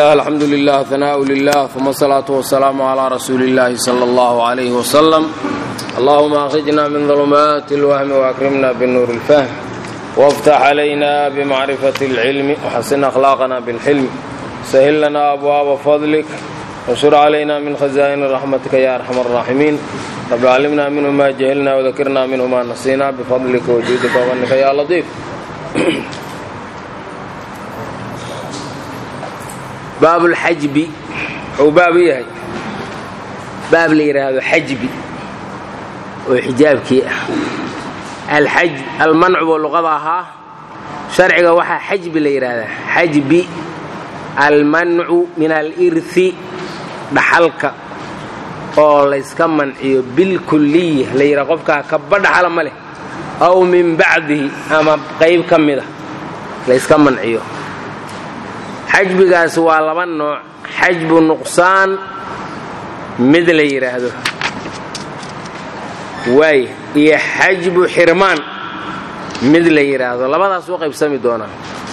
bismillaah alxamdu lilah hanaau lilah uma asalaatu wasalaamu calaa rasuuli illaahi sala allahu calayhi wasalam allahuma akhrijna min dulumaati اlwahmi waakrimna binuuri اlfahm wاftax calayna bimacrifati اlcilmi waxasin akhlaaqana bilxilmi sahil lana abwaaba fadlik washur calayna min khazaa'ini raxmatika ya arxam araaximiin rabi callimna minhu ma jahilna wadakirna minhu ma nasiina bifadlika wajuudika wanika ya latiif baab اlxajbi wuxuu baab u yahay baab la yidhaahdo xajbi oo xijaabkii ah alxaj almancu buu luqada ahaa sharciga waxaa xajbi la yidhaahdaa xajbi almancu min alirhi dhaxalka oo layska manciyo bilkuliya la yidhaha qofkaa kaba dhaxala ma leh aw min bacdihi ama qayb ka mida layska manciyo xajbigaas waa laba nooc xajbu nuqsaan mid la yidhaahdo waay iyo xajbu xirmaan mid la yidhaahdo labadaas u qaybsami doonaa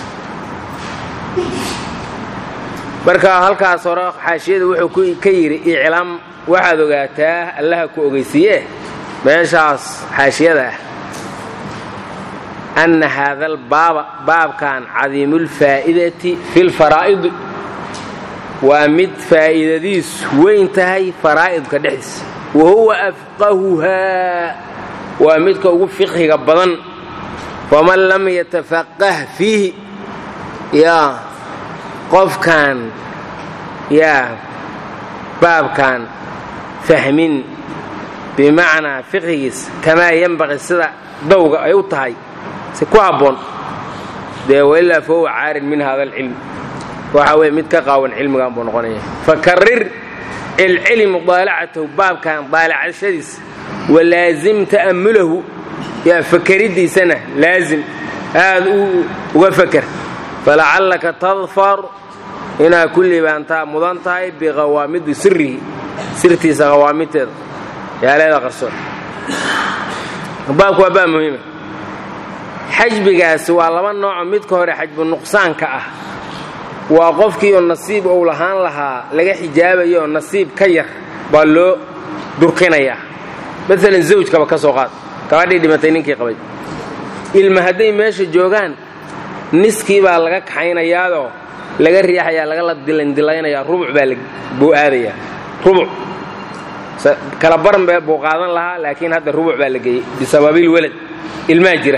marka halkaas hore xaashiyada wuxuu ka yidhi iclaam waxaad ogaataa allaha ku ogeysiiye meeshaas xaashiyada ah ana haada albaaba baabkan cadiimulfaa'idati fi lfaraa'idi waa mid faa'iidadiisu weyn tahay faraa'idka dhexdiisa wa huwa afqahuhaa waa midka ugu fiqhiga badan faman lam yatafaqah fiihi yaa qofkaan yaa baabkan fahmin bimacnaa fiqhigiisa kamaa yenbaqi sida dawga ay u tahay si ku habboon dee wailaa fahuwa caarin min hada alcilm waxa weye mid ka qaawan cilmigan buu noqonaya fakarir celceli mudaalacatahu baabkan daalacashadiisa walaazim ta'ammulahu yaa fakeridiisana laazim aad uga faker falacallaka tadfar inaa ku liibaantaa mudan tahay biqawaamidi sirihi sirtiisa qawaamidteeda yaaleeda qarsoon baabku waa baab muhiima xajbigaasi waa laba nooco midka hore xajbu nuqsaanka ah waa qofkii oo nasiib uu lahaan lahaa laga xijaabayo oo nasiib ka yar baa loo durkinayaa maalan zawjkaba ka soo qaad gabadhii dhimatay ninkii qabay ilma hadday meesha joogaan niskii baa laga kaxaynayaadoo laga riixayaa lagala dilandilaynayaa rubuc baa buu aadayaa rubuc kala baran buu qaadan lahaa laakiin hadda rubuc baa la geeyey bisababil walad ilmaa jira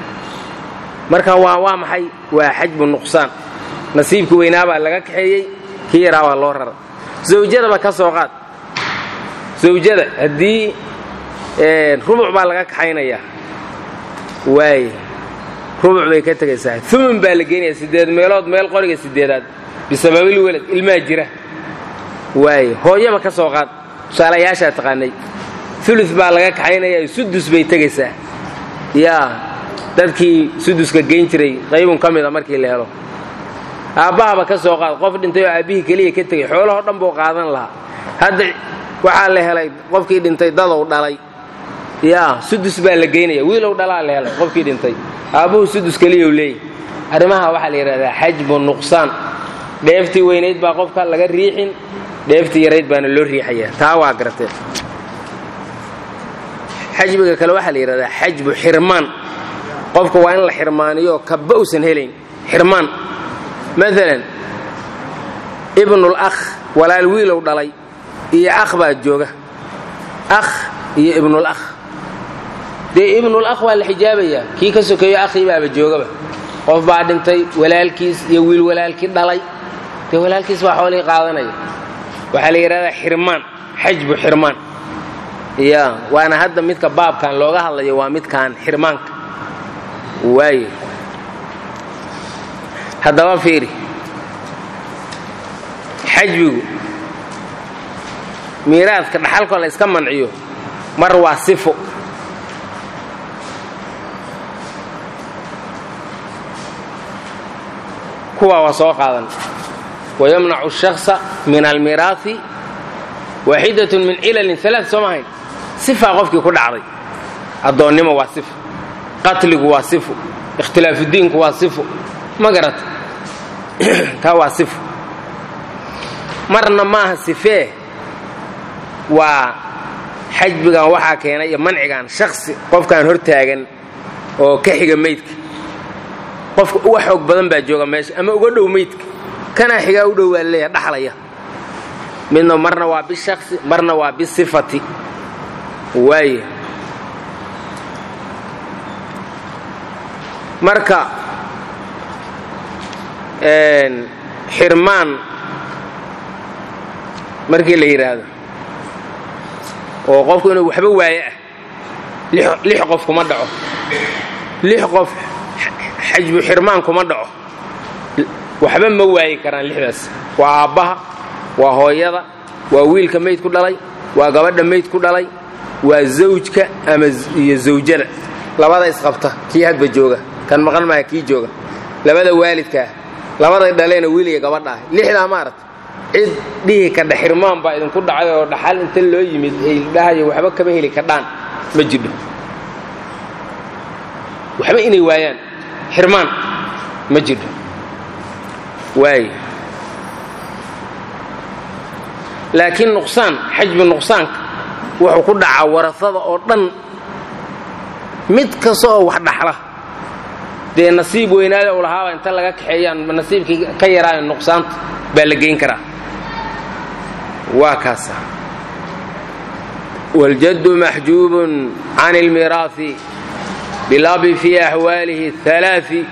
marka waa waa maxay waa xajbu nuqsaan nasiibkii weynaabaa laga kaxeeyey kii yaraa baa loo rara zawjadaba ka soo qaad zawjada haddii rubuc baa laga kaxaynayaa waay rubuc bay ka tegaysaa umun baa la geenaya sideed meelood meel qoriga sideedaad bisababil welad ilmaa jira waay hooyaba ka soo qaad tusaalayaashaa taqaanay ulu baa laga kaxaynayaa sudus bay tegaysaa yaa dadkii suduska geyn jiray qaybun ka mida markii la helo aabbahaba ka soo qaad qof dhintay oo aabbihii keliya ka tegay xoolahoo dhan buu qaadan lahaa hadda waxaa la helay qofkii dhintay dadow dhalay yaa sudus baa la geynaya wiilow dhalaa la helay qofkii dhintay aabbuhu sudus keliyau leeyahy arrimaha waxaa la yidhahdaa xajbu nuqsaan dheeftii weynayd baa qofka laga riixin dheeftii yarayd baana loo riixayaa taa waa garatee xajbiga kale waxaa la yidhahdaa xajbu xirmaan qofka waa in la xirmaaniyo kaba usan helayn xirmaan maalan ibnul akh walaal wiilow dhalay iyo akh baa jooga akh iyo ibnul akh dee ibnul akh waa la xijaabayaa kii ka sokeeyo akhii baaba joogaba qof baa dhintay walaalkiis iyo wiil walaalkii dhalay dee walaalkiis baa xoolihii qaadanaya waxaa la yidhahdaa xirmaan xajbu xirmaan ya waana hadda midka baabkan looga hadlayo waa midkan xirmaanka waaye haddaba fiiri xajbigu miiraadka dhaxalkoo la yska manciyo mar waa sifo kuwaa waa soo qaadan wayamnacu الshakصa min almiraaثi waaxidaة min cilalin alaa soo mahayn sifaa qofkii ku dhacday addoonnimo waa sifo qatligu waa sifo ikhtilaafudiinku waa sifo ma garata taa waa sifo marna maaha sifee waa xajbigan waxaa keenay iyo mancigan shaksi qofkaan hortaagan oo ka xiga meydka qofka uga xoog badan baa jooga meesha ama uga dhow meydka kanaa xigaa u dhow baa leeyahay dhaxlaya midna marna waa bishaksi marna waa bisifati waaya marka xirmaan markii la yidhaahdo oo qofku inuu waxba waaye ah lix qof kuma dhaco lix qof xajbu xirmaan kuma dhaco waxba ma waayi karaan lixdaas waa aabbaha waa hooyada waa wiilka mayd ku dhalay waa gabadha mayd ku dhalay waa zawjka ama iyo zawjada labada isqabta kii hadba jooga kan maqan maaha kii jooga labada waalidkaah labada dhaleena wiil iyo gabadha ah lixdaa maarata cid dhihi kadha xirmaan baa idinku dhacay oo dhaxal inta loo yimid ay dhahayo waxba kama heli kadhaan ma jidho waxba inay waayaan xirmaan ma jidho waay laakiin nuqsaan xajbi nuqsaanka wuxuu ku dhacaa warasada oo dhan mid kasta oo wax dhaxla dee nasiib weynaada u lahaaba inta laga kaxeeyaan nasiibkii ka yaraayo nuqsaanta baa la geyn karaa waa kaasa waljaddu maxjuubun can ilmiraafi bilabi fii axwaalihi alaai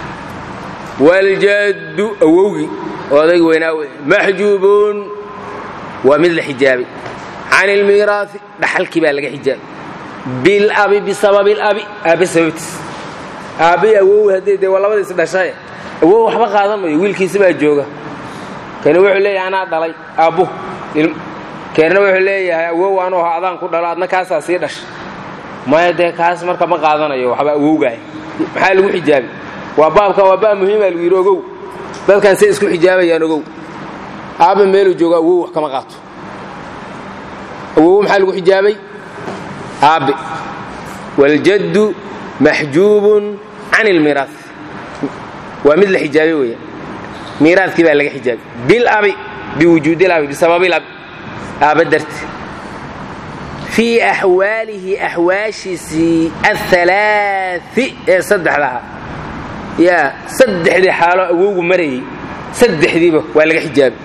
waljaddu awowgii odaygi weynaa wey maxjuubun waa mid la xijaabay can ilmiraafi dhaxalkii baa laga xijaabay bilabi bisababi labi aabe sababtiis aabbai awow haddii dee waa labadiis dhashaye awow waxba qaadan mayo wiilkiisi baa jooga kani wuxuu leeyahay anaa dhalay aabbuhu keerna wuxuu leeyahay awow anuu ha adaan ku dhalo adna kaasaa sii dhashay maya dee kaas marka ma qaadanayo waxba awowgaay maxaa lagu xijaabay waa baabkan waa baab muhiima lagu yidhi ogow dadkan say isku xijaabayaan ogow aabba meeluu joogo awow wax kama qaato awow maxaa lagu xijaabay aabbe waljaddu maxjuubun can ilmiiraas waa mid la xijaabay weya miiraadkii baa laga xijaabay bilabi biwujuudilabi bisababilabi aabba darti fii axwaalihi axwaashiisii aalaai ee saddexdaha yaa saddexdii xaalo awowgu marayay saddexdiiba waa laga xijaabay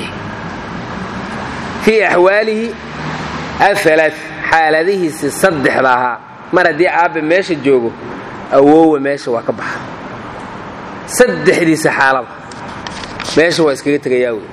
fii axwaalihi aalaai xaaladihiisii saddexda ahaa mar haddii aabbe meesha joogo awowa meesha waa ka baxa saddexdiisa xaalaba meesha waa iskaga tegayaa wey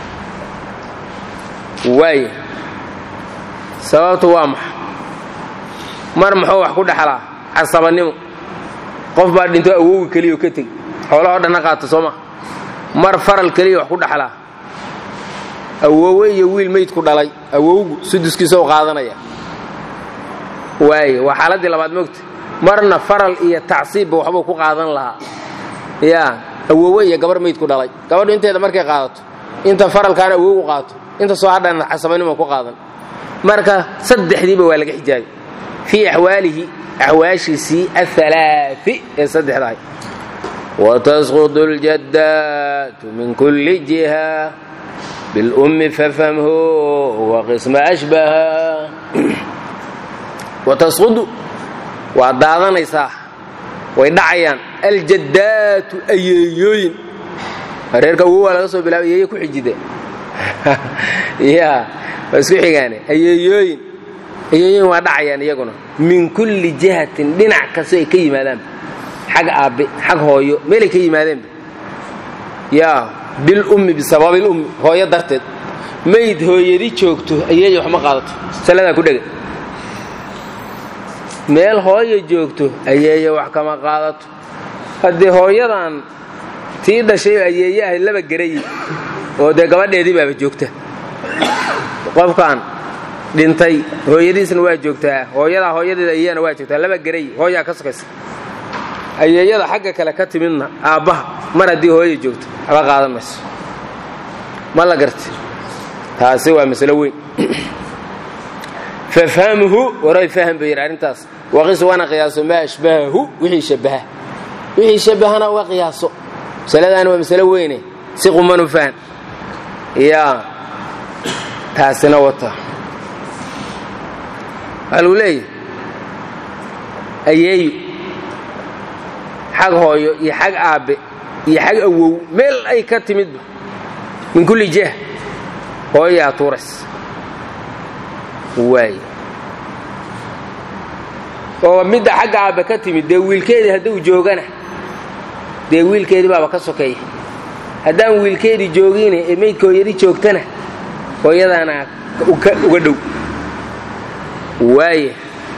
waaya sababtu waa maxa mar muxuu wax ku dhexlaa casabannimo qof baa dhinto awowgi keliyo ka tegi xoolahoo dhanna qaata soo maa mar faral keliya wax ku dhexlaa awowe iyo wiil meydku dhalay awowgu suduskiisa u qaadanaya waaye waa xaaladdii labaad moogta marna faral iyo tacsiibba waxbuu ku qaadan lahaa yaa awowe iyo gabar meydku dhalay gabadhu inteeda markay qaadato inta faralkaana awowgu qaato inta soo hadhana casabanimo ku qaadan marka saddexdiiba waa laga xijaabay fii axwaalihi axwaashiisii aalaai ee saddexdahay watasqudu اljaddaatu min kulli jiha bilummi fafhamhu waqisma ashbaha watasqudu waa daadanaysaa way dhacayaan aljaddaatu ayeeyooyin reerka awow waa laga soo bilaabay ayeeye ku xijide ya waa isku xigaane ayeeyooyin ayeeyooyin waa dhacayaan iyaguna min kulli jihatin dhinac kastoo ay ka yimaadaanba xag aabbe xag hooyo meelay ka yimaadeenba yaa bilummi bisababilummi hooyo darteed mayd hooyadi joogto ayeeya wax ma qaadato saladaa ku dhega meel hooyo joogto ayeeya wax kama qaadato haddii hooyadan tii dhashay ayeeye ahayd laba garayi oo dee gabadheedii baaba joogta qofkan dhintay hooyadiisna waa joogtaa hooyadaa hooyadeeda ayeeyana waa joogtaa laba garay hooyaa ka sokaysa ayeeyada xagga kale ka timidna aabbaha mar haddii hooya joogto aba qaadan mayso ma la garti taasi waa masalo weyn fafhamhu waray fahm ba yidhi arrintaas waqis wana qiyaaso maa ashbahahu wixii shabaha wixii shabahana uga qiyaaso masaladaani waa masalo weyne si qumanu fahan yaa taasina wata waxaa lagu leeyahy ayeeyo xag hooyo iyo xag aabbe iyo xag awow meel ay ka timidba min kulli jah hooyaa tuurays waay oo midda xagga aabbe ka timid dee wiilkeedii hadduu joogana dee wiilkeedii baaba ka sokeeya haddaan wiilkeedii joogine ee maydka hooyadii joogtana hooyadaana uga dhow waaya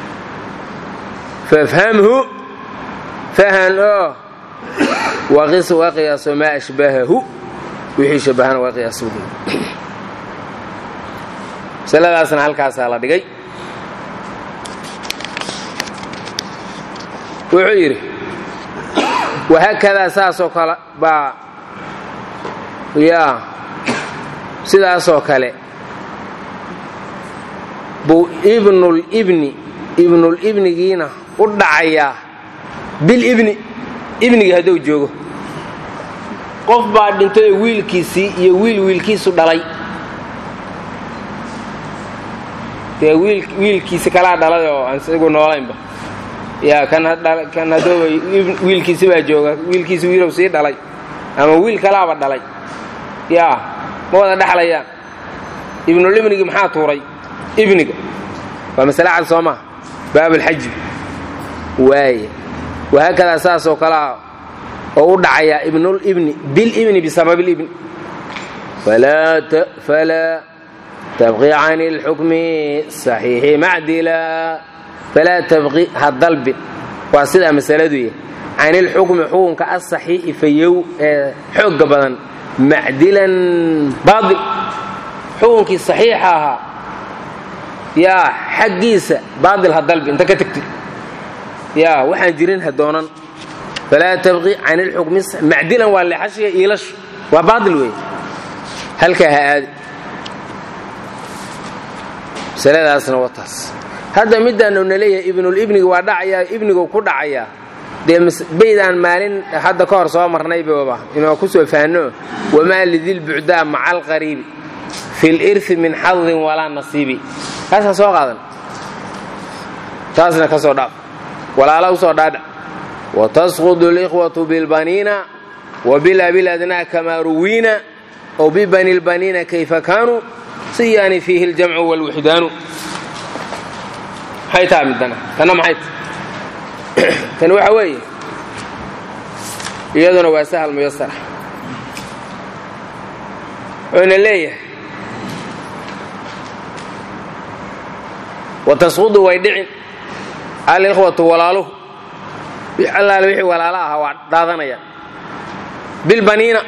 fafhamhu fahan oo waqis waa qiyaaso maa ashbahahu wixii shabahana waa qiyaas masaladaasna halkaasaa la dhigay wuxuu yidhi wahaakadaa saasoo kale baa yaa sidaasoo kale buu ibnulibni ibnulibnigiina u dhacayaa bilibni ibnigii hadduu joogo qof baa dhintay oo wiilkiisii iyo wiil wiilkiisu dhalay dee wiilkiisi kalaa dhalay oo aan isagu noolaynba yaa kan haddooba wiilkiisi baa jooga wiilkiisi wiilow sii dhalay ama wiil kalaaba dhalay yaa ma wada dhexlayaan ibnulibnigii maxaa tuuray ibniga waa masale cad soo maha baabulxaji waaya wahaakadaa saasoo kalea oo u dhacayaa ibnulibni bilibni bisababilibni falaa tabqi can اlxukmi saxiixi macdila falaa tabqi ha dalbin waa sidaa masaladu yahy can ilxukmi xukunka asaxiixi fayow ee xoogga badan macdilan baail xukunkii saxiixa ahaa yaa xaggiisa baail ha dalbi inta ka tegtid yaa waxaan jirin ha doonan falaa tabqi can ilxukmi macdilan waa leexashiga iilashu waa baail weeye halkaa ha aadi masaladaasna waa taas hadda midaanu na leeyahay ibnulibniga waa dhacayaa ibnigu ku dhacayaa dee baydaan maalin hadda ka hor soo marnaybaba inoo ku soo fahanno wamaa lidilbucdaa maca alqariibi fi lirhi min xadin walaa nasiibi kaasaan soo qaadan taasna ka soo dhaaf walaala u soo dhaadhac watasqudu likhwatu bilbaniina wabilabiladnaa kamaa ruwiina ow bibani lbaniina kayfa kaanuu siyaani fiihi ljamcu wlwixdaanu maxay taha midana tanna maxay ta tani waxa weeye iyaduna waa sahal muyasara wuxuuna leeyahay watasqudu way dhicin alikhwatu walaaluhu allaale wixii walaalo ahaa waa dhaadanayaan bilbaniina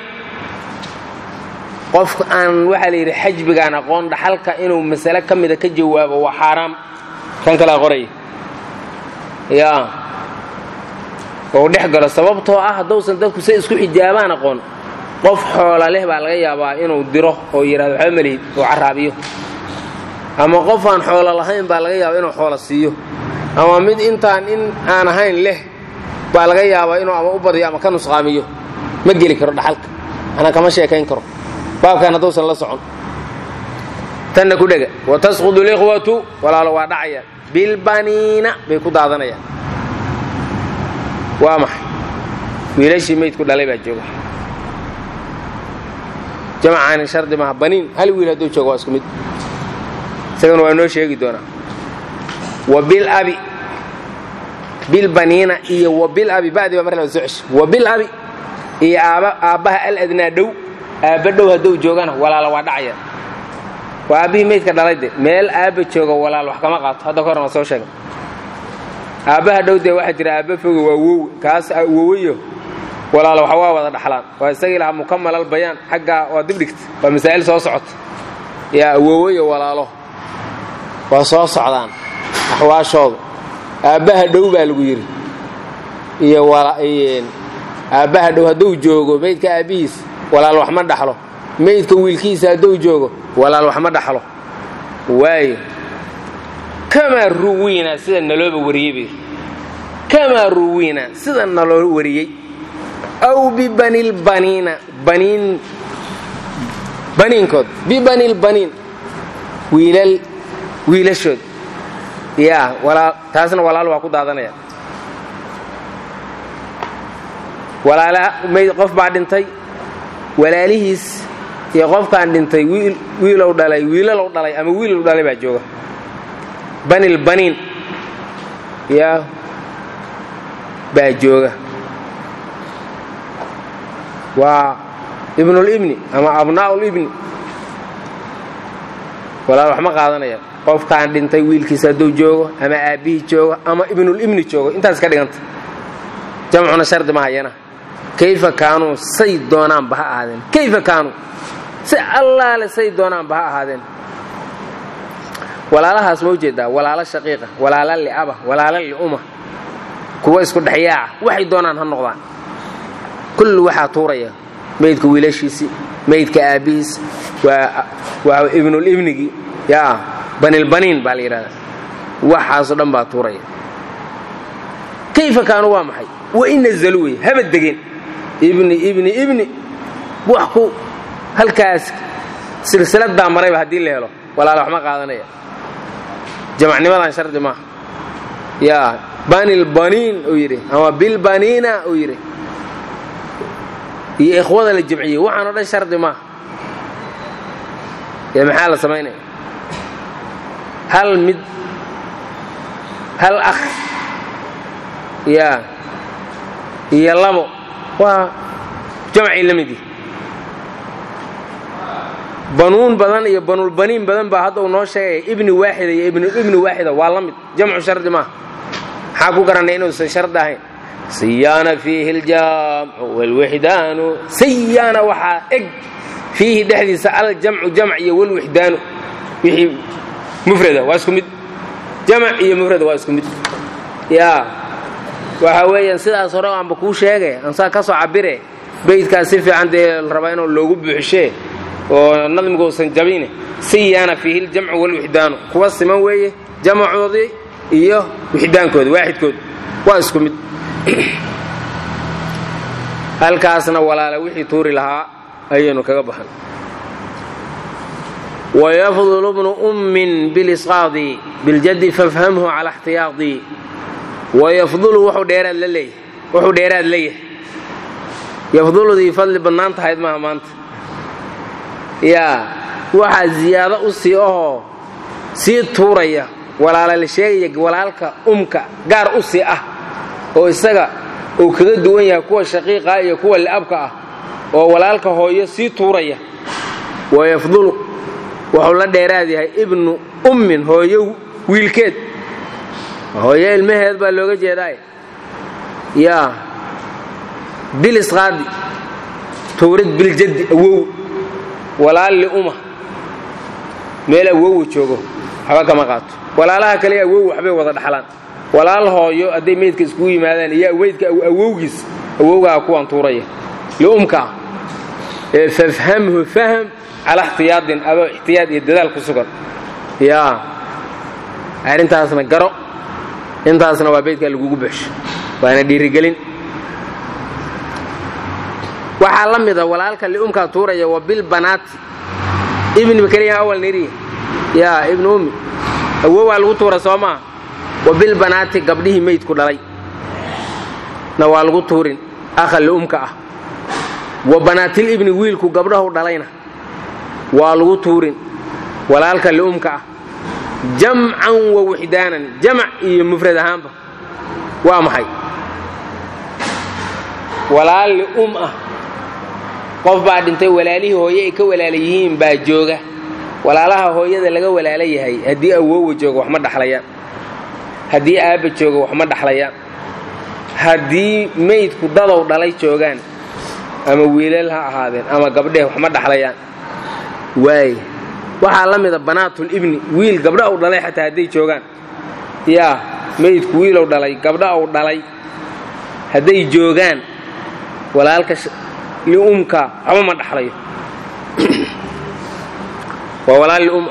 qofka aan waxaa la yidhi xajbigaan aqoon dhaxalka inuu masale ka mida ka jawaabo waa xaaraam kan kalaa qoraya yaa ou dhex galo sababtoo ah haddousan dadku say isku xijaabaan aqoon qof xoola leh baa laga yaabaa inuu diro oo yidhahdo waxba malihid oo caraabiyo ama qof aan xoolo lahayn baa laga yaabaa inuu xoola siiyo ama mid intaan in aan ahayn leh baa laga yaabaa inuu ama u badiyo ama ka nusqaamiyo ma geli karo dhaxalka anaa kama sheekayn karo baabkan haddousan la socon tanna ku dhega watasqudu likhwatu walaalo waa dhacayaan bilbaniina bay ku daadanayaan waa maxay wiilashii maydku dhalay baa jooga jamacaanin shardi maaha baniin hal wiil hadduu jooga waa isku mid isagana waa noo sheegi doonaa wa bilabi bilbaniina iyo wa bilabi badi baa mar laba soo cesho wa bilabi iyo aaba aabbaha aladnaa dhow aabba dhow hadduu joogana walaalo waa dhacaya waa aabbihii maydka dhalay de meel aabba jooga walaal wax kama qaato hadda ka horan waa soo sheegay aabbaha dhow dee waxaa jira aabba foga waa wow kaas wowayo walaalo waxa waa wada dhaxlaan waa isagii lahaa mukamalal bayaan xaggaa waa dibdhigta waa masaa'il soo socota yaa wowayo walaalo waa soo socdaan axwaashooda aabbaha dhow baa lagu yidhi iyo aabbaha dhow hadduu joogo maydka aabbihiis walaal wax ma dhaxlo maydka wiilkiisa hadduu joogo walaal wax ma dhaxlo waayo kamaa ruwiina sida nalooba wariyey bay kamaa ruwiina sida naloo wariyey aw bibanilbaniina baniin baniinkood bibanilbaniin wiilal wiilashood yaa walaa taasna walaal waa ku daadanaya walaala mayd qof baa dhintay walaalihiis iyo qofkaan dhintay wiil wiilow dhalay wiilalow dhalay ama wiilow dhalay baa jooga banil baniin yaa baa jooga waa ibnulibni ama abnaa'ulibni walaal wax ma qaadanaya qofkaan dhintay wiilkiisa hadduu joogo ama aabbihii joogo ama ibnulibni joogo intaas ka dhiganta jamcuna shardi ma hayana kayfa kaanuu say doonaanba ha ahaadeen kayfa kaanuu si allaale say doonaanba ha ahaadeen walaalahaas ma ujeedaa walaalo shaqiiqa walaalo li'aba walaalo li'uma kuwa isku dhexyaaca waxay doonaan ha noqdaan kulli waxaa tuuraya maydka wiilashiisii maydka aabbihiis waa ibnulibnigii yaa banilbaniin baa la yidhahdaa waxaasoo dhan baa tuuraya kayfa kaanuu waa maxay wa in nazalu wey haba degeen ibni ibni ibni wax ku halkaas silsiladaa marayba haddii la helo walaala wax ma qaadanaya jamacnimadan shardi maaha yaa banilbaniin uu yidhi ama bilbaniina uu yidhi iyo ikhwada la jamciyey waxaan o dhan shardi maaha ee maxaa la samaynaya hal mid hal akh yaa iyo labo waa jamcii la mid yihi banuun badan iyo banulbaniin badan baa hadda uu noo sheegaya ibni waaxida iyo ibnulibni waaxida waa la mid jamcu shardi maaha maxaa ku garanay inuusan shardi ahayn siyaana fiihi aljamcu wlwixdaanu sayaana waxaa eg fiihi dhexdiisa aljamcu jamc iyo wlwixdaanu wixii mufrada waa isku mid jamc iyo mufrada waa isku mid yaa waxa weeyaan sidaas hore aanba kuu sheegay ansaa ka soo cabire beydkaas si fiican dee la rabaa inuu loogu buuxishee oo nadmigu usan jabine siyaana fiihi aljamcu wlwixdaanu kuwa siman weeye jamacoodii iyo wixdaankooda waaxidkood waa isku mid halkaasna walaale wixii tuuri lahaa ayaynu kaga baxan wayafdulu bnu ummin bilisqaadi biljaddi fafhamhu cala اxtiyaadi wayafdulu wuxuu dheeraad la leeyahay wuxuu dheeraad leeyahay yafduludii fadli badnaan tahayd maaha maanta yaa waxaa ziyaado u sii ahoo sii tuuraya walaala la sheegaya walaalka umka gaar u sii ah oo isaga uu kaga duwan yahay kuwa shaqiiqa iyo kuwa li'abka ah oo walaalka hooyo sii tuuraya wayafdulu wuxuu la dheeraad yahay ibnu ummin hooyo wiilkeed hooyo ilmaheed baa looga jeedaay yaa bilisqaadi tuurid biljaddi awow walaal li'uma meel awowa joogo waxba kama qaato walaalaha kale awow waxbay wada dhaxlaan walaal hooyo hadday meydka iskugu yimaadaan iyo weydka awowgiis awowgaa kuwan tuuraya liumka ah ee fafhamhu fahm calaa ixtiyaadin adoo ixtiyaad iyo dadaal ku sugan yaa arrintaasna garo intaasna waa beydkaa lagugu buxsho waana dhiirigelin waxaa la mida walaalka liumkaa tuuraya wa bilbanaati ibniba keliya awal niri yaa ibnu ummi awowaa lagu tuura soo maa wa bilbanaati gabdhihii meydku dhalay na waa lagu tuurin akha liumka ah wa banaatil ibni wiilku gabdhahu dhalayna waa lagu tuurin walaalka liumka ah jamcan wa wixdaanan jamac iyo mufrad ahaanba waa maxay walaal li'um ah qof baa dhintay walaalihii hooye ay ka walaala yihiin baa jooga walaalaha hooyada laga walaala yahay haddii awoowa jooga wax ma dhaxlayaan haddii aabba jooga wax ma dhaxlayaan haddii meydku dadow dhalay joogaan ama wiilal ha ahaadeen ama gabdheh wax ma dhaxlayaan waay waxaa la mida banaatul ibni wiil gabdha uu dhalay xataa hadday joogaan yaa meydku wiilow dhalay gabdha uu dhalay hadday joogaan walaalka liumka waxba ma dhaxlayo waa walaal lium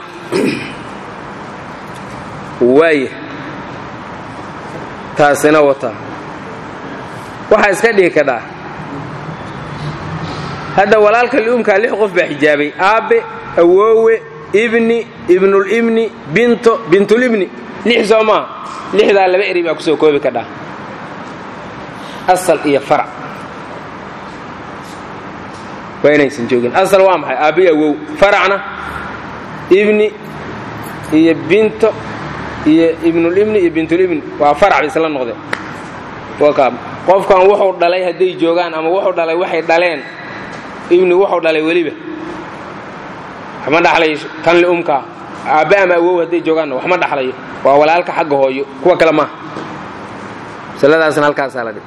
waaya taasina wata waxaa iska dhihi kadhaa hadda walaalka liumkaa lix qof baa xijaabay aabbe awoowe ibni ibnulibni binto bintulibni lix soo maaha lixdaa laba eri baa kusoo koobi kadhaa asal iyo farac waa inaysan joogin asal waa maxay aabbi awow faracna ibni iyo binto iyo ibnulibni iyo bintulibni waa farac bay isla noqdeen qofkan wuxuu dhalay hadday joogaan ama wuxuu dhalay waxay dhaleen ibni wuxuu dhalay weliba waxma dhaxlayo kan liumkaa aabbe ama awow hadday joogaanna waxma dhaxlayo waa walaalka xagga hooyo kuwa kale maaha masaladaasna halkaasaa la dhig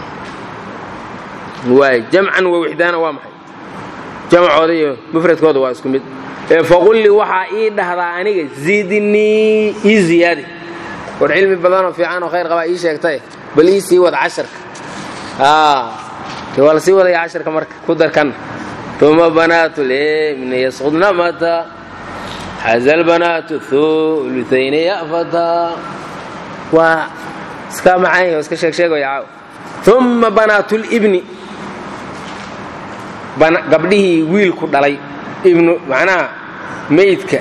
waay jamcan wa wixdaana waa maxay jamcooda iyo mufradkooda waa isku mid ee faqulli waxaa ii dhahdaa aniga zidnii ii ziyaadi war cilmi badanoo fiican oo khayr qabaa ii sheegtae bal ii sii wada casharka waa la sii wadaya casharka marka ku darkanna uma banaatu limni yasqudna mata xaza lbanaatu thulutayni yafata waa iska macaan iska sheegsheegaya caaw uma banaatu libni gabdhihii wiilku dhalay ibnu macnaha meydka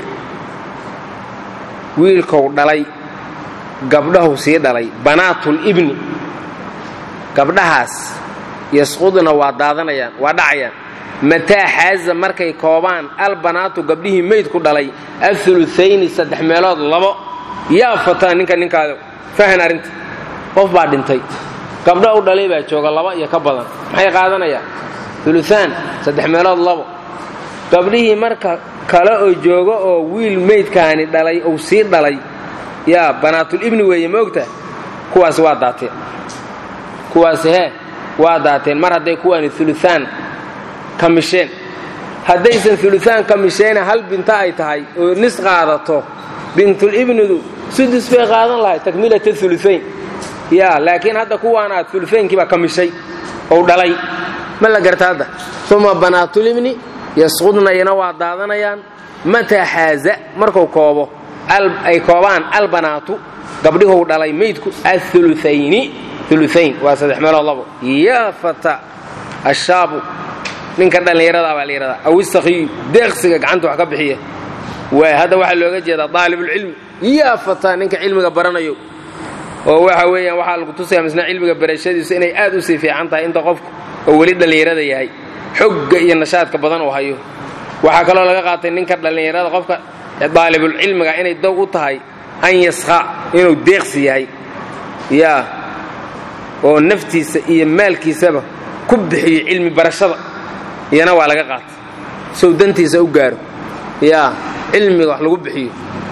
wiilkou dhalay gabdhahu sii dhalay banaatulibni gabdhahaas yasqudna waa daadanayaan waa dhacayaan mataa xaaza markay koobaan albanaatu gabdhihii meydku dhalay aulutayni saddex meelood labo yaa fataa ninka ninkaada fahan arrinta qof baa dhintay gabdha u dhalay baa jooga laba iyo ka badan maxay qaadanayaan uluaan saddex meelood labo gabdhihii marka kale oo jooga oo wiil meydkaani dhalay ou sii dhalay yaa banaatulibni weeye ma ogtaha kuwaasi waa daateen kuwaasi hee waa daateen mar hadday kuwaani uluaan kamisheen haddaysan uluaan kamisheena hal binta ay tahay oo nis qaadato bintulibnidu sudus bay qaadan lahay takmilata uluayn yaa laakiin hadda kuwaan aad uluaynkiibaa kamishay ou dhalay ma la garta hadda uma banaatulibni yasqudnayana waa daadanayaan mataa xaaza marku koobo ay koobaan albanaatu gabdhihuu dhalay maydku auluayni uluayn waa saddex meelood labo yaa fata ashaabu ninka dhallinyaradaa baa la yidhahdaa aw istakhiyu deeqsiga gacanta wax ka bixiya waay hadda waxaa looga jeedaa daalibulcilmi yaa fata ninka cilmiga baranayo oo waxa weeyaan waxaa lagu tusaya misna cilmiga barashadiisu inay aad u sii fiican tahay inta qofku oo weli dhallinyarada yahay xogga iyo nashaadka badan uu hayo waxaa kaloo laga qaatay ninka dhallinyarada qofka daalibulcilmiga inay dow u tahay an yasqa inuu deeqsi yahay yaa oo naftiisa iyo maalkiisaba ku bixiyo cilmi barashada iyana waa laga qaatay sow dantiisa u gaaro yaa cilmiga wax lagu bixiyo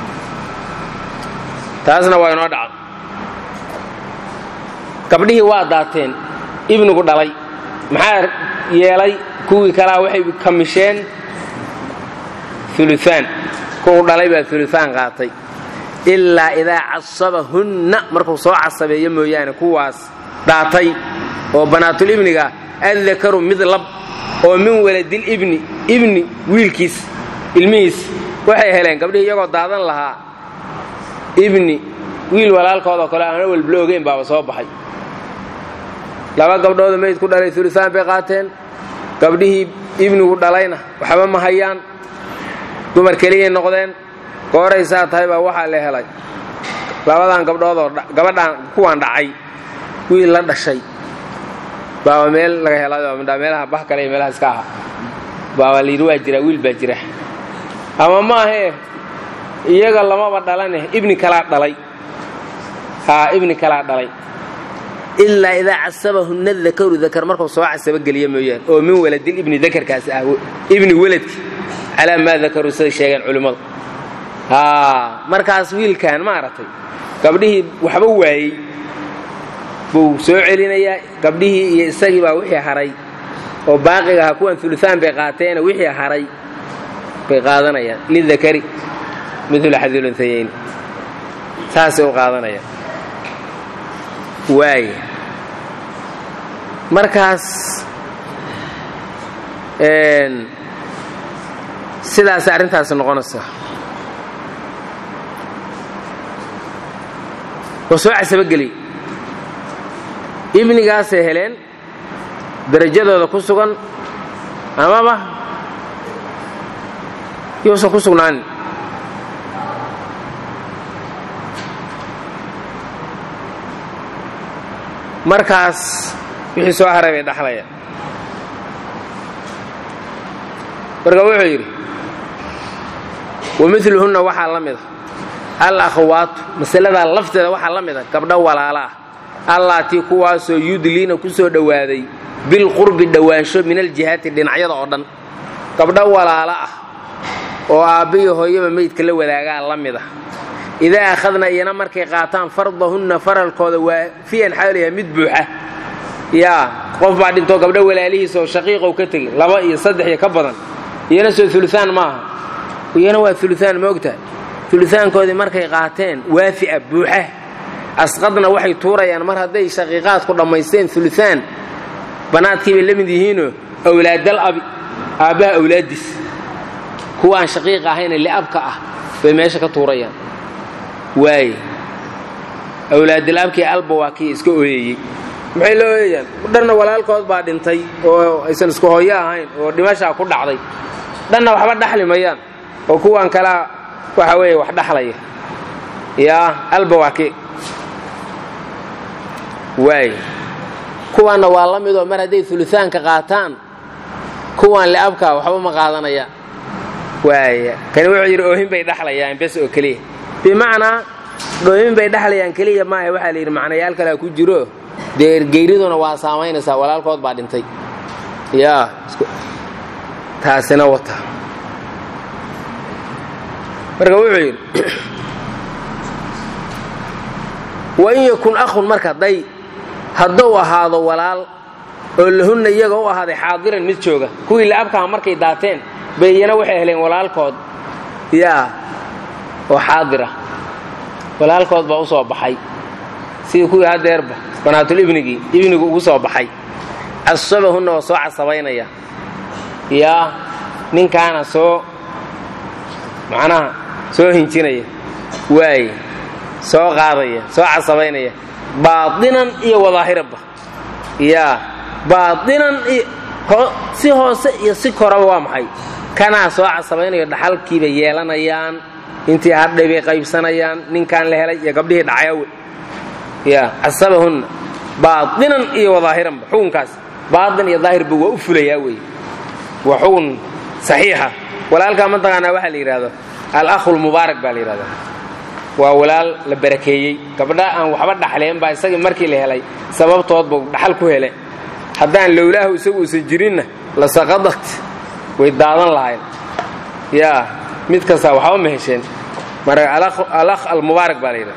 taasna waa inoo dhaca gabdhihii waa daateen ibnigu dhalay maxaa yeelay kuwii kalaa waxay kamisheen uluaan kuwu dhalay baa uluaan qaatay ilaa idaa casabahunna markuu soo casabeeyo mooyaane kuwaas daatay oo banaatulibniga addakaru mid lab oo min waladilibni ibni wiilkiis ilmihiis waxay heleen gabdhihii iyagoo daadan lahaa ibni wiil walaalkoodoo kale aana walbla ogeyn baaba soo baxay laba gabdhooda meyd ku dhalay uluaan bay qaateen gabdhihii ibnigu dhalayna waxba ma hayaan dumar keliyay noqdeen gooraysaa tahay baa waxaa la helay labadan gabdhoodoo gabadhaan kuwaan dhacay wiil la dhashay baaba meel laga helayo midhaa meelaha bah kale iyo meelaha iska aha baaba layidhi waa jira wiil baa jira ama maahee iyaga lamaba dhalane ibni kalaa dhalay haa ibni kalaa dhalay ilaa idaa casabahunna dakaru dakar markuu soo casabogeliya mooyaane oo min waladil ibni dakarkaasi ah ibni weladki calaa maa dakaruu siday sheegeen culimmadu markaas wiilkan maaragtay gabdhihii waxba waayey buu soo celinayaa gabdhihii iyo isagii baa wixii haray oo baaqiga ahaa kuwan uluaan bay qaateena wixii haray bay qaadanayaan lidakari midla xadilunhayayn saasay u qaadanayaan waaya markaas sidaas arrintaasi noqonaysaa oo soo casabogeliy ibnigaasay heleen darajadooda ku sugan amaba yuusan ku sugnaanin markaas wixii soo haray bay dhaxlayaan marka wuxuu yidhi wamiluhunna waxaa la mida al akhwaatu masaladaa lafteeda waxaa la mida gabdho walaala ah allaatii kuwaasoo yudliina ku soo dhowaaday bilqurbi dhowaansho min aljihaati dhinacyada oo dhan gabdho walaalo ah oo aabbiyo hooyaba meydka la wadaagaa la mid ah idaa akhadna iyana markay qaataan fardahunna faralkooda waa fiyan xaalayaa mid buuxa yaa qof baa dhintoo gabdho walaalihiisa oo shaqiiqow ka tegey laba iyo saddex iyo ka badan iyana soo uluaan maaha iyana waa uluaan moogtahay uluaankoodii markay qaateen waafi'a buuxa asqadna waxay tuurayaan mar hadday shaqiiqaadku dhammaysteen uluaan banaadkii bay la mid yihiinoo awlaadal abi aabbaha awlaaddiis kuwa aan shaqiiq ahayne li'abka ah bay meesha ka tuurayaan waaye awlaadilabkii alba waa kii iska ooyeyey maxay la ooyayaan dhanna walaalkood baa dhintay oo aysan isku hooyo ahayn oo dhimashaa ku dhacday dhanna waxba dhaxli mayaan oo kuwan kalea waxa weeye wax dhaxlaya yaa alba waa kii waaye kuwaanna waa la midoo mar hadday uluaanka qaataan kuwan li'abka waxba ma qaadanayaan waaya kani wuxuu yidhi oohin bay dhaxlayaan bes oo keliya bimacnaa oohin bay dhaxlayaan keliya maaha waxaa la yidhi macnayaal kalea ku jiro dee geyriduna waa saamaynaysaa walaalkood baa dhintay yaa taasina wata marka wuxuu yidhi wain yakun akhun marka day hadduu ahaado walaal oo lahunna iyaga u ahaaday xaadiran mid jooga kuwii la'abkaha markay daateen bay iyana waxay heleen walaalkood yaa oo xaadira walaalkood baa u soo baxay sidii kuwii haddeerba banaatulibnigii ibnigu ugu soo baxay casabahunna oo soo casabaynaya yaa ninkaana soo macnaha soo hinjinaya waaye soo qaadaya soo casabaynaya baadinan iyo wadaahiranba yaa baadinan iyo si hoose iyo si koraba waa maxay kanaa soo casabaynayo dhaxalkiibay yeelanayaan intii hadhay bay qaybsanayaan ninkaan la helay iyo gabdhihii dhacayawe ya casabahunna baadinan iyo wadaahiranba xukunkaas baadin iyo daahirba waa u fulayaa wey waa xukun saxiixa walaalkaa mataqaanaa waxaa la yidhahdo alakhu lmubaarak baa la yidhahdaa waa walaal la barakeeyey gabdha aan waxba dhaxleen baa isagii markii la helay sababtoodba dhaxal ku hele haddaan lowlaahu isagu uusan jirinna la saqadat way daadan lahayn yaa mid kastaa waxba ma hesheen marka alakh almubaarak baa la yidhahda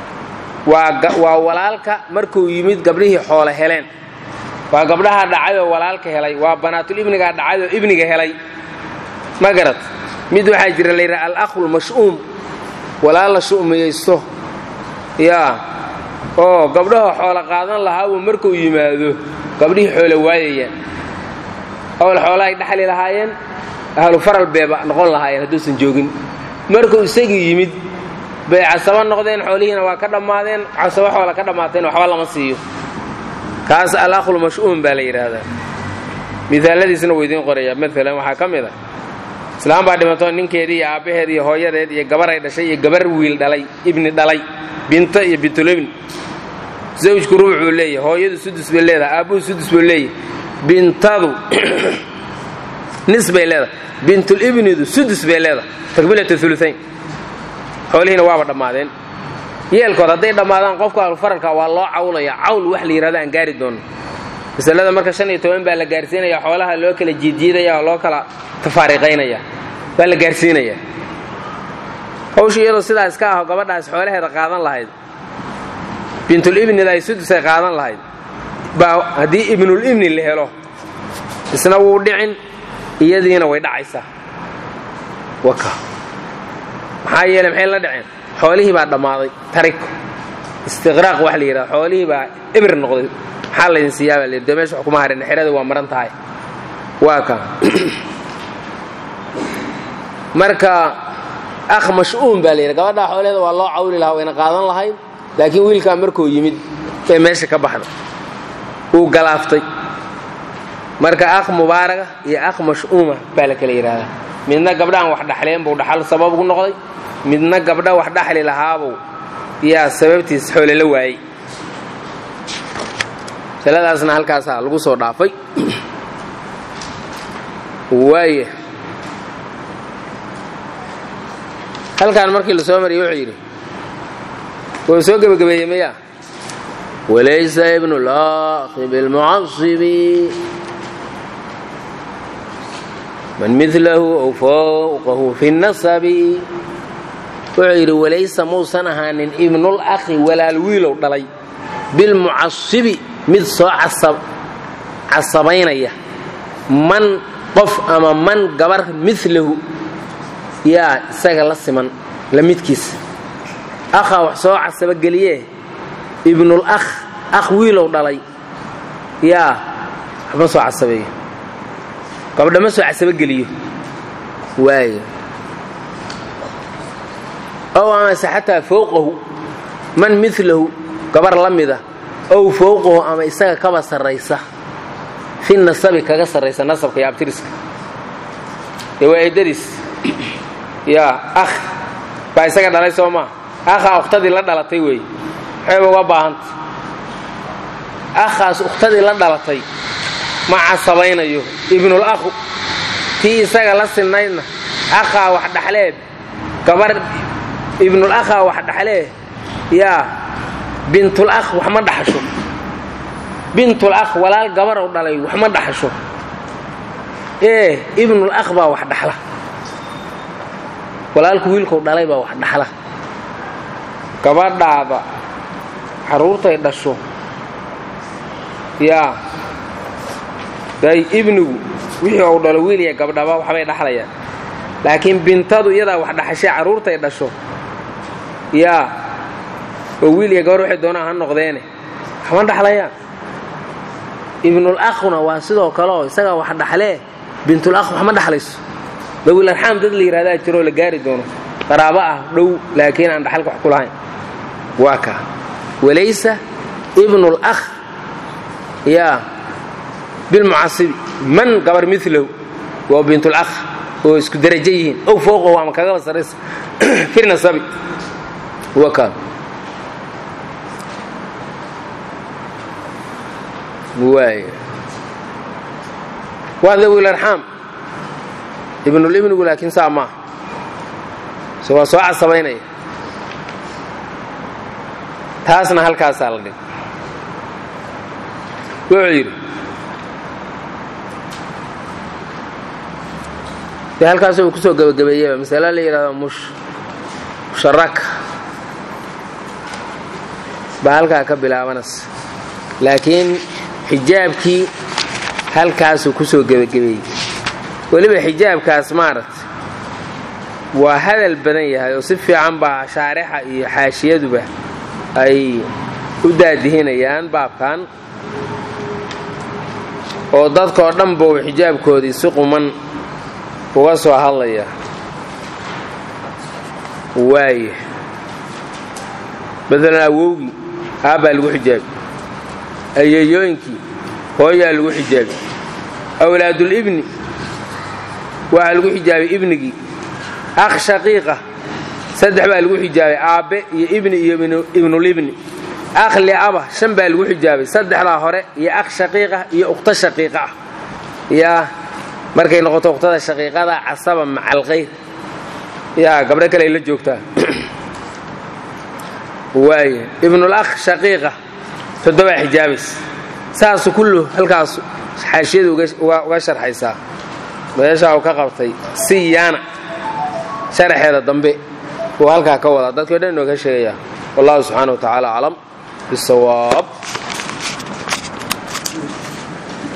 waa walaalka markuu yimid gabdhihii xoole heleen waa gabdhahaa dhacayoo walaalka helay waa banaatul ibnigaa dhacayoo ibniga helay ma garad mid waxaa jira la yidhaha alakhu lmash'uum walaal la shu'miyaysto yaa oo gabdhaha xoolo qaadan lahaabuu markuu yimaado gabdhihii xoole waayayaan awal xoolahay dhaxli lahaayeen ahlu faral beeba noqon lahaayeen hadduusan joogin markuu isagii yimid bay casabo noqdeen xoolihiina waa ka dhammaadeen casabo xoola ka dhammaatayna waxba lama siiyo kaas alakhul mash'uum baa la yidhaahdaa miaaladiisna wuu idiin qorayaa maalan waxaa ka mid a islaam baa dhimatoo ninkeedii iyo aabbaheed iyo hooyadeed iyo gabaray dhashay iyo gabar wiil dhalay ibni dhalay binto iyo bintulibni zawjku rubucuu leeyahy hooyadu sudus bay leedahay aabbuhu sudus buu leeyahy bintadu nis bay leedahay bintulibnidu sudus bay leedahay takbilata uluayn xoolihiina waaba dhammaadeen yeelkood hadday dhammaadaan qofka alfaralka waa loo cawlaya cawl wax la yidhahdo aan gaari doono masalada marka shan iyo toban baa la gaarsiinaya xoolaha loo kala jiidjiidaya oo loo kala tafaariqaynaya baa la gaarsiinaya hawsha iyadoo sidaa iska aho gabadhaas xoolaheeda qaadan lahayd bintulibnida ay sudusay qaadan lahayd baa haddii ibnulibni la helo isna wuu dhicin iyadiina way dhacaysaa waka maxaa yeele maxay la dhaceen xoolihii baa dhammaaday tarik istiqraaq wax la yidhahdo xoolihii baa ibir noqday maxaa laydin siiyaa baa la yidhi dee meesha wax kuma harin xerada waa maran tahay waa ka marka akh mash'uum baa la yidhi gabadhaa xoolaheeda waa loo cawli lahaa wayna qaadan lahayd laakiin wiilkaa markuu yimid ee meesha ka baxda wuu galaaftay marka akh mubaaraga iyo akh mash'uuma baa la kala yidhaahdaa midna gabdhahan wax dhaxleen buu dhaxal sabab ugu noqday midna gabdha wax dhaxli lahaabuu yaa sababtiis xoole la waayey masaladaasna halkaasaa lagu soo dhaafay waaya halkaan markii la soo mariyey wuxuu yidhi wuu soo gebagabeeyey maya walaysa ibnu lakhi bilmucasibi man milahu aw fowqahu fi nasabi wuxuu yidhi walaysa muusan ahaanin ibnul akhi walaal wiilow dhalay bilmucasibi mid soo casabaynaya man qof ama man gabar milahu yaa isaga la siman la midkiisa akhaa wax soo casabogeliye ibnul akh akh wiilow dhalay yaa waxma soo casabeeyo gabdha ma soo casabogeliyo waayo ow amase xataa fowqahu man milahu gabar la mida ow fowqahu ama isaga kaba sarraysa fi nasabi kaga sarraysa nasabka iyo abtiriska dee waa eedadiis yaa akh baa isaga dhalay soo maa akhaa ukhtadii la dhalatay weeye maxayba uga baahanta akhaas ukhtadii la dhalatay ma casabaynayo ibnul akhu tii isaga la sinnaydna akhaa wax dhaxlee gabar ibnul akhaa wax dhaxlee yaa bintul akh wax ma dhaxasho bintul akh walaal gabarow dhalay wax ma dhaxasho ee ibnul akh baa wax dhaxla walaalku wiilkou dhalay baa wax dhaxla gabadhaada carruurtay dhasho yaa day ibnigu wixii uu dhalo wiiliya gabdhaba waxbay dhaxlayaan laakiin bintadu iyadaa wax dhaxashay carruurtay dhasho yaa oo wiiliya gabar waxay doonaan ha noqdeene waxma dhaxlayaan ibnul akhuna waa sidoo kale oo isagaa wax dhaxlee bintul akh wax ma dhaxlayso dawil arxaam dad la yidhahdaa jiroo la gaari doono qaraabo ah dhow laakiin aan dhaxalka wax ku lahayn waa kaa walaysa ibnul akh yaa bilmucasibi man gabar milahu waa bintul akh oo isku darajo yihiin ow fooqahu ama kagaba sarraysa firnasabi waa kaa waay waa dawil arxaam ibnulibnigu laakiin saa maaha se waa soo casabaynaya taasna halkaasaa la dhig wuxuu yidhi dee halkaas uu ku soo gebagabeeyeba masale la yidhahdo musharaka baa halkaa ka bilaabanaysa laakiin xijaabkii halkaasuu ku soo gebagabeeyey weliba xijaabkaas maaragta waa hadal badan yahay oo si fiican baa shaarixa iyo xaashiyaduba ay u daadihinayaan baabkan oo dadkoo dhan buu xijaabkoodii si quman uga soo hadlaya waaya maalan awowgii aabbaa lagu xijaabi ayeeyooyinkii hooyaa lagu xijaabi awlaadulibni waxaa lagu xijaabay ibnigii akh shaqiiqa saddex baa lagu xijaabay aabbe iyo ibni iyo ibnulibni akh liaba shan baa lagu xijaabay saddexdaa hore iyo akh shaqiiqa iyo ukhto shaqiiqa ah yaa markay noqoto ukhtada shaqiiqada casaba maca alkhayr yaa gabdho kale ay la joogtaa waaya ibnul akh shaqiiqa toddobaa xijaabaysa saasu kullu halkaasu xaashiyadu uga sharxaysaa meeshaa uu ka qabtay siyaana sharaxeeda dambe uu halkaa ka wadaa dadkio dhan inoo ka sheegayaa wallahu subxaana wa tacaala aclam bisawaab